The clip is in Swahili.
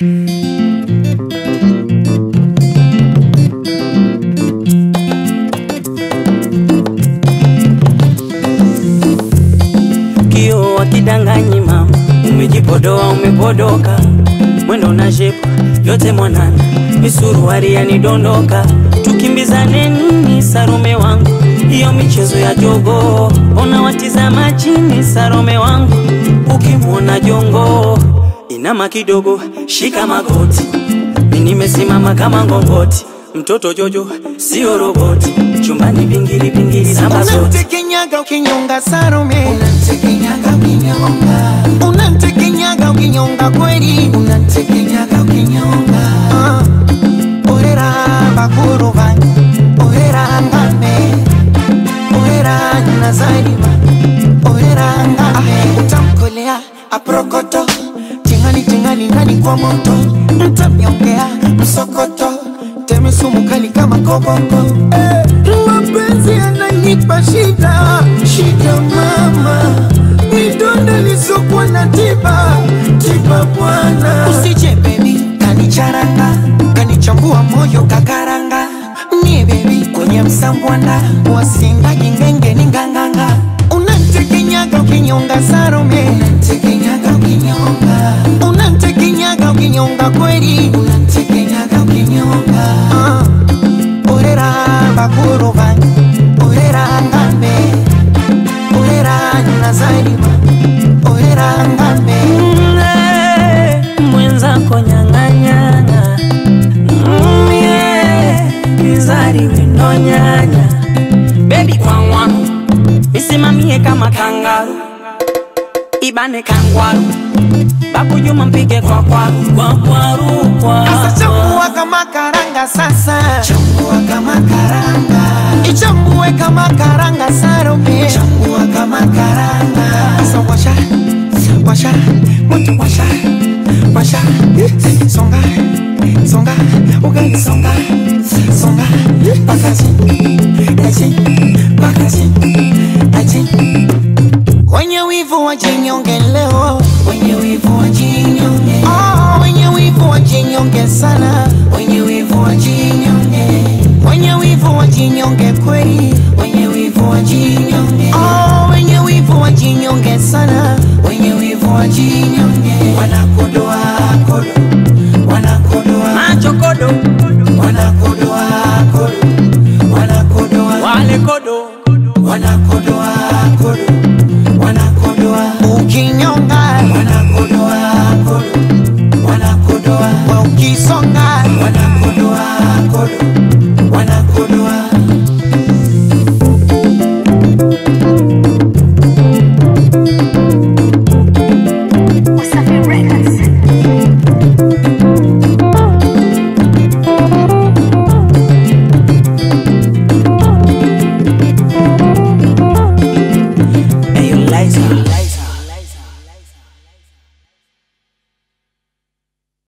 Kio wakidanganyi mama, umejipodoa umepodoka, mwendo na shepu yote mwanana, misuruari yanidondoka, tukimbizane nini Sarome wangu, hiyo michezo ya jogo, ona watizama chini Sarome wangu, ukimwona jongo inama kidogo, shika magoti, mi nimesimama kama ngongoti, mtoto Jojo sio roboti, chumbani pingili pingili namba zote Unamtekenyaga ukinyonga Salome, Unamtekenyaga ukinyonga, unamtekenyaga ukinyonga kweli, unamtekenyaga ukinyonga, Ah, orera bakuru banyu, orera ngame, orera nazarima, orera ngame, utamkolea aprokoto, tingali tingali ndani kwa moto, mtamnyongea msokoto, teme sumu kali kama koboko, eh, mapenzi yananipa shida, shida mama, midonda lisokuwa na tiba, tiba bwana, usije baby kanicharanga kanichambua moyo kakaranga mie bebi kwenye msambwanda wasinga jingenge ni nganganga unantekenyaga ukinyonga sarome unamtekenyaga ukinyonga, unantekenyaga ukinyonga kweli unamtekenyaga ukinyonga, Ah, orera bakuru banyu orera ngambe orera nazarima orera ngambe Mm, mwenzako nyang'anyana Mm, yeah, kizari wino nyanya bebi kwangwaru misimamie kama kangaru ibane kangwaru bakujuma mpige kwa kwaru kwa kwaru kwa Sasa chambua kama karanga sasa chambua kama karanga, ichambue kama karanga sarome chambua kama karanga, Sasa washa washa moto washa washa songa songa ugali songa songa pakazi aji pakazi aji wenye wivu wajinyonge leo wenye wivu wajinyonge, oh, wenye wivu wajinyonge sana wenye wivu wajinyonge, wenye wivu wajinyonge kweli wenye wivu wajinyonge, oh, wenye wivu wajinyonge sana wenye wivu wajinyonge, wanakodoa